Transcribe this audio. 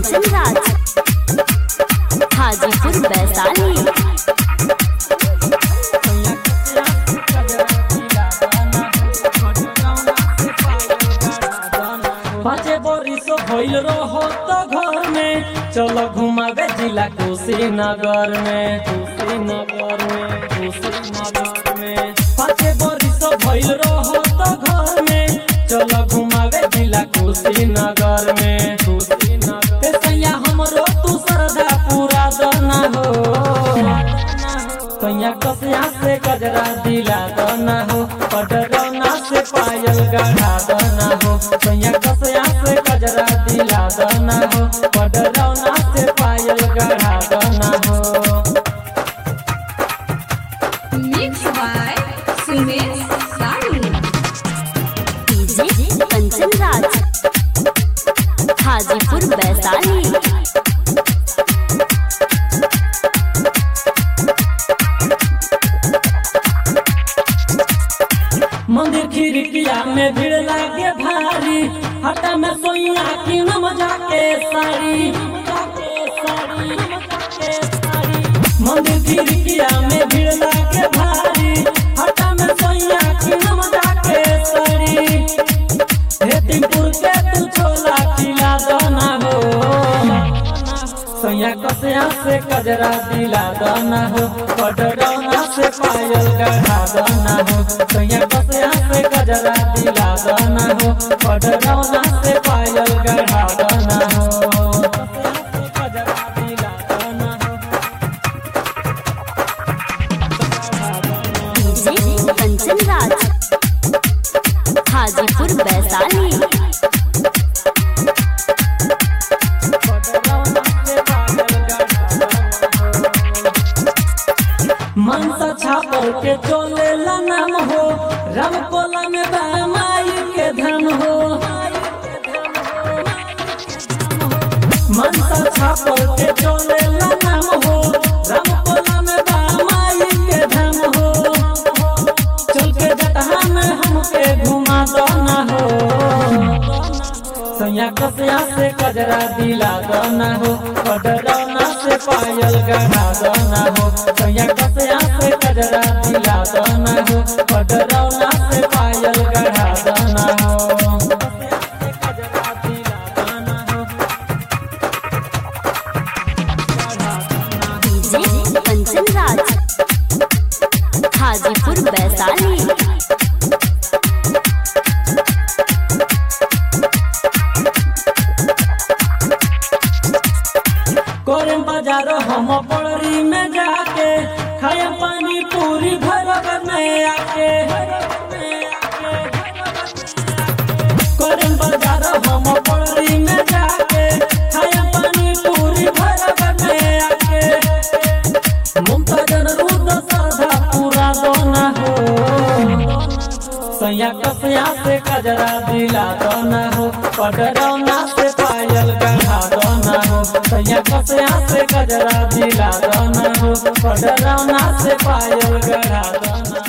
कंचन राज हाजीपुर वैशाली पाँचे बरिस भइल रहो तो घर में चलो घुमावे जिला कुशीनगर में कुशीनगर में कुशीनगर में पाँचे बरिस भइल रहो तो घर में चलो घुमावे जिला कुशीनगर में कुशीनगर ए सैया हमरो तू श्रद्धा पूरा दना हो सैया कसिया से गजरा दिला दना हो पडरौना से पायल गढ़ा दना हो सैया कसिया से गजरा दिला दना हो पडरौना से पायल गढ़ा दना हो Mixed by Sumesh Sadu. DJ Kanchan Raj Hajipur Vaishali मंदिर खिड़किया में भीड़ लागे भारी हटा में सोइया की नम जाके साड़ी मंदिर खिड़किया में भीड़ लागे भारी हटा में सोइया की नम जाके साड़ी हेतिमपुर के तू छोला खिला दना हो सैया कसिया से कजरा दिला दना हो पडरौना से पायल गढ़ा दना हो सैया कसिया से कजरा दिला दना हो पडरौना से पायल गढ़ा दना हो कजरा दिला दना हो डीजे कंचन राज हाजीपुर वैशाली मनसा छापर के चले नाम हो राम कोला में माई के धन हो मनसा छापर के चले नाम हो राम कोला में माई के धन हो चल के जटहा में हमके घुमा दो ना हो सैया कसिया से कजरा दिला दना हो पडरौना से पायल गढ़ा दना हो सैया कसिया से कजरा दिला दना हो पडरौना से पायल गढ़ा दना हो कजरा दिला दना हो डीजे कंचन राज हाजीपुर वैशाली करम बाजार हम पड़री में जाके खाए पानी पूरी घर में आके करम बाजार हम पड़री में जाके खाए पानी पूरी घर में आके मुमताज रुद सरधा पूरा दोना हो सैया कसिया से कजरा दिला दोना हो पडरौना से पायल गढ़ा दोना हो सैया कसिया से कजरा दिला दोना हो पडरौना से पायल गढ़ा दोना